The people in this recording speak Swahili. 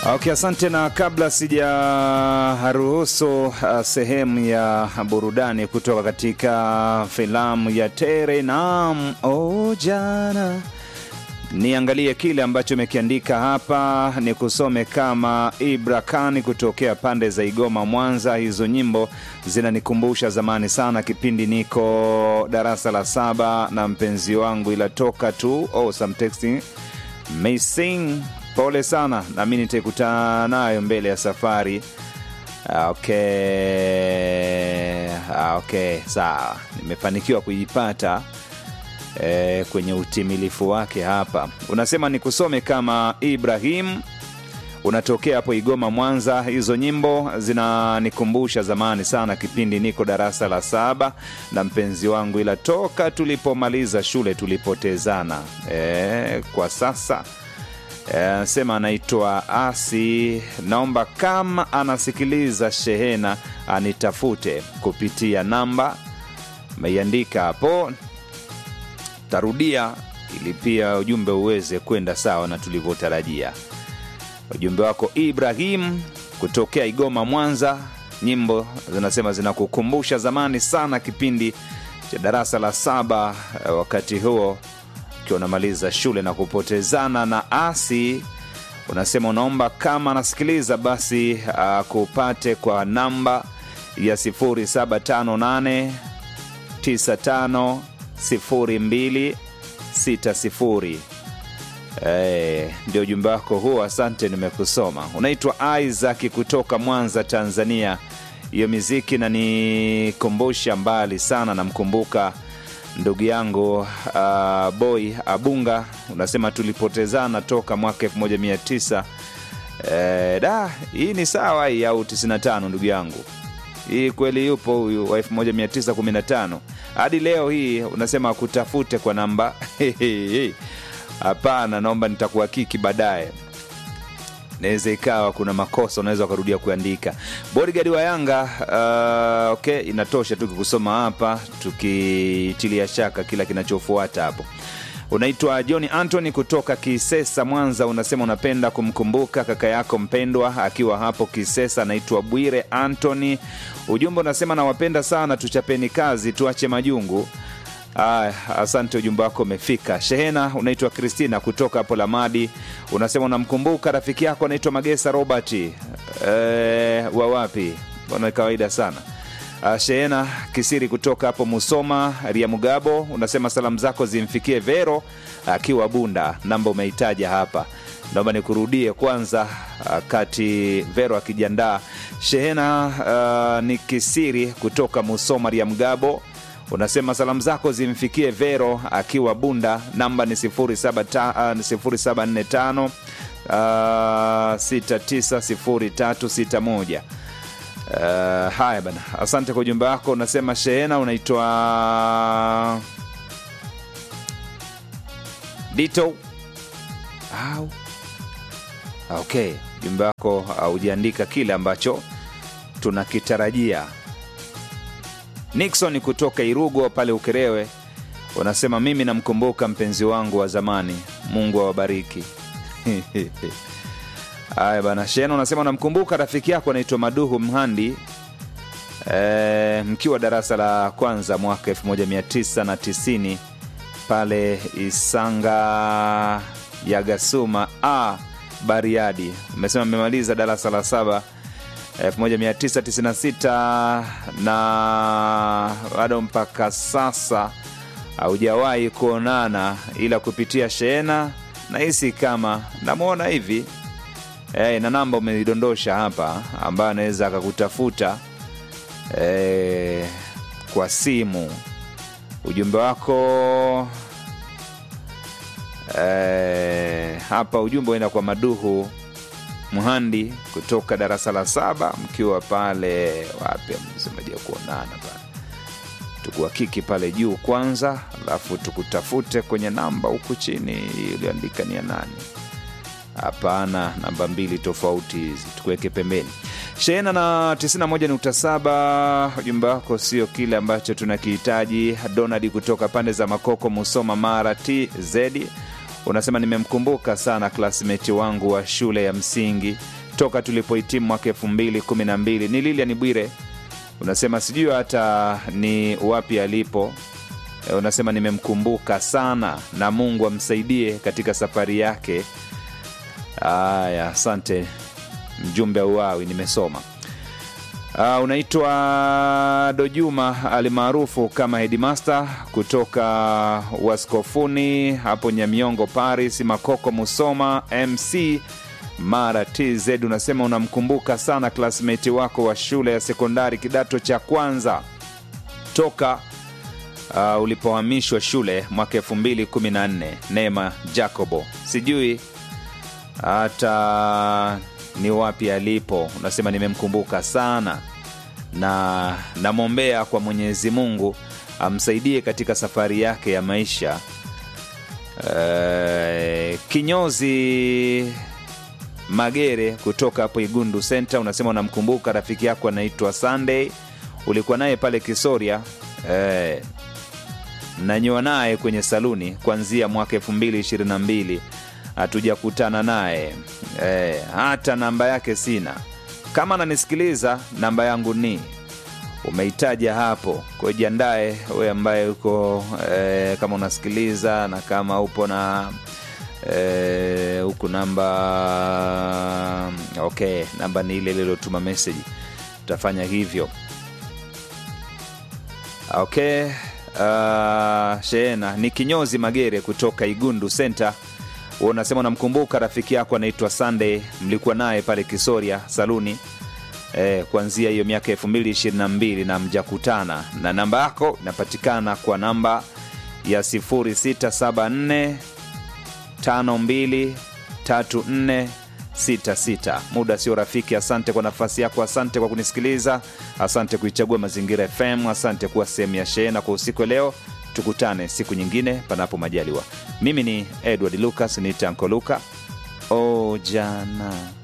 Okay, asante. Na kabla sijaruhusu uh, sehemu ya burudani kutoka katika filamu ya Tere Naam o jana, niangalie kile ambacho imekiandika hapa, ni kusome kama Ibra Kani kutokea pande za Igoma, Mwanza. Hizo nyimbo zinanikumbusha zamani sana, kipindi niko darasa la saba na mpenzi wangu, ila toka tu oh, some texting missing Pole sana, nami nitaikutana nayo mbele ya safari. Okay, okay, sawa, nimefanikiwa kuipata e, kwenye utimilifu wake hapa. Unasema nikusome kama Ibrahim, unatokea hapo Igoma, Mwanza. Hizo nyimbo zinanikumbusha zamani sana, kipindi niko darasa la saba na mpenzi wangu, ila toka tulipomaliza shule tulipotezana. E, kwa sasa anasema anaitwa Asi, naomba kama anasikiliza shehena anitafute kupitia namba meiandika hapo, tarudia ili pia ujumbe uweze kwenda sawa na tulivyotarajia. Ujumbe wako Ibrahim kutokea Igoma, Mwanza. Nyimbo zinasema zinakukumbusha zamani sana, kipindi cha darasa la saba, wakati huo ukiwa unamaliza shule na kupotezana na Asi. Unasema unaomba kama anasikiliza basi akupate kwa namba ya 0758 95 02 60. Eh, ndio ujumbe wako huo, asante, nimekusoma. Unaitwa Isaac kutoka Mwanza, Tanzania. Hiyo miziki nanikumbusha mbali sana, namkumbuka ndugu yangu uh, boy Abunga, unasema tulipotezana toka mwaka 1900 eh, da hii ni sawa hii au 95 ndugu yangu, hii kweli yupo huyu wa 1915 hadi leo hii unasema kutafute kwa namba hapana, naomba nitakuhakiki baadaye naweza ikawa kuna makosa unaweza ukarudia kuandika. Bodigadi wa Yanga uh, okay, inatosha tu kusoma hapa, tukitilia shaka kila kinachofuata hapo. Unaitwa John Anthony kutoka Kisesa, Mwanza. Unasema unapenda kumkumbuka kaka yako mpendwa akiwa hapo Kisesa, anaitwa Bwire Anthony. Ujumbe unasema nawapenda sana, tuchapeni kazi, tuache majungu. Ah, asante, ujumbe wako umefika. Shehena unaitwa Kristina kutoka hapo Lamadi, unasema unamkumbuka rafiki yako anaitwa Magesa Robert. E, wa wapi? Bwana kawaida sana. Ah, Shehena Kisiri kutoka hapo Musoma Ria Mugabo, unasema salamu zako zimfikie Vero akiwa Bunda. Namba umeitaja hapa, naomba nikurudie kwanza kati Vero akijiandaa. Shehena uh, ni Kisiri kutoka Musoma Ria Mugabo unasema salamu zako zimfikie Vero akiwa Bunda, namba ni 0745 690361. Uh, haya bana, asante kwa ujumbe wako. Unasema Shehena unaitwa Dito au okay, ujumbe wako haujaandika kile ambacho tunakitarajia. Nixon kutoka Irugo pale Ukerewe unasema mimi namkumbuka mpenzi wangu wa zamani, Mungu awabariki. Haya bana, Shena unasema unamkumbuka rafiki yako anaitwa Maduhu Mhandi e, mkiwa darasa la kwanza mwaka 1990 pale Isanga ya Gasuma a Bariadi. Umesema mmemaliza darasa la saba 1996 na bado mpaka sasa haujawahi kuonana, ila kupitia Shehena nahisi kama namwona hivi e, na namba umeidondosha hapa ambayo anaweza akakutafuta e, kwa simu. Ujumbe wako e, hapa ujumbe uenda kwa Maduhu Mhandi kutoka darasa la saba mkiwa pale wapi, msemaji kuonana pale, tukuhakiki pale juu kwanza, alafu tukutafute kwenye namba huku chini iliyoandika ni ya nani? Hapana, namba mbili tofauti hizi, tukuweke pembeni. Shehena na 91.7, ujumbe wako sio kile ambacho tunakihitaji. Donald kutoka pande za Makoko, Musoma, Mara TZ unasema nimemkumbuka sana klasmeti wangu wa shule ya msingi toka tulipohitimu mwaka elfu mbili kumi na mbili ni Lilian Bwire. Unasema sijui hata ni wapi alipo. E, unasema nimemkumbuka sana na Mungu amsaidie katika safari yake. Aya, asante mjumbe auawi, nimesoma. Uh, unaitwa Dojuma alimaarufu kama Headmaster kutoka Waskofuni hapo Nyamiongo, Paris, Makoko, Musoma, MC Mara TZ. Unasema unamkumbuka sana klasmeti wako wa shule ya sekondari kidato cha kwanza toka uh, ulipohamishwa shule mwaka 2014 Neema Jacobo, sijui hata ni wapi alipo. Unasema nimemkumbuka sana na namwombea kwa Mwenyezi Mungu amsaidie katika safari yake ya maisha. E, kinyozi Magere kutoka hapo Igundu Center, unasema unamkumbuka rafiki yako anaitwa Sunday, ulikuwa naye pale Kisoria e, mnanyoa naye kwenye saluni kuanzia mwaka 2022 hatujakutana naye e, hata namba yake sina. Kama ananisikiliza namba yangu ni umeitaja hapo, kwa hiyo jiandae wewe ambaye uko e, kama unasikiliza na kama upo na e, huku namba okay, namba ni ile ililotuma meseji, tutafanya hivyo okay. Uh, Sheena ni kinyozi Magere kutoka Igundu Center unasema unamkumbuka rafiki yako anaitwa Sunday, mlikuwa naye pale Kisoria saluni e, kuanzia hiyo miaka elfu mbili ishirini na mbili na mjakutana, na namba yako inapatikana kwa namba ya 0674 52 34 66. Muda sio rafiki. Asante kwa nafasi yako, asante kwa kunisikiliza, asante kuichagua Mazingira FM, asante kuwa sehemu ya Sheena kwa usiku wa leo. Tukutane siku nyingine, panapo majaliwa. Mimi ni Edward Lucas, ni Tanko Luka. O jana